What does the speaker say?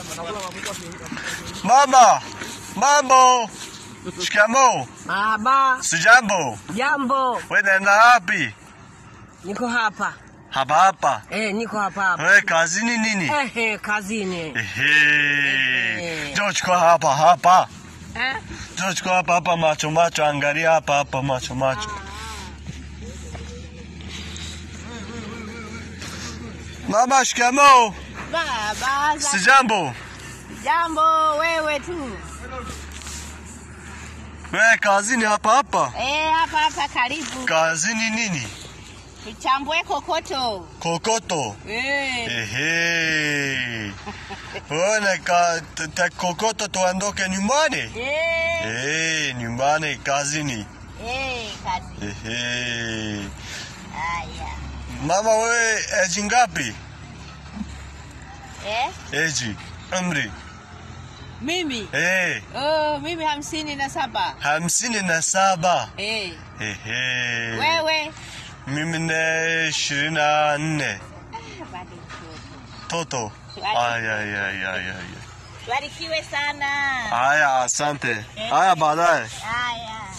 Mama, mambo. Shikamo. Baba, Sijambo. jambo. Wewe unaenda wapi? Niko hapa. Hapa hapa. Eh, niko hapa hapa. Wewe kazini nini? Eh, eh, kazini. Ehe. Njoo chukua hapa hapa. Eh? Njoo chukua hapa hapa macho macho, angalia hapa hapa macho macho. Mama, shikamo. Baba, za- Sijambo. jambo wewe tu. Wewe kazini hapa hapa. Eh, hapa hapa karibu. Kazini nini? Tuchambue kokoto. Kokoto. Eh. Ehe. Ona ka te- te kokoto tuondoke nyumbani? Eh. Eh, nyumbani kazini. Eh, kazi. Ehe. Haya. Mama wewe eji ngapi? Eh? Eji. Umri. Mimi. Eh, Oh, mimi hamsini na saba. hamsini na saba. Eh. Ehe. Wewe? Mimi ne ishirini na nne. Ah, bado mtoto. Toto. Swali. Ay, ay, ay, ay, ay. Barikiwe sana. Haya, asante. Haya, baadaye. Haya.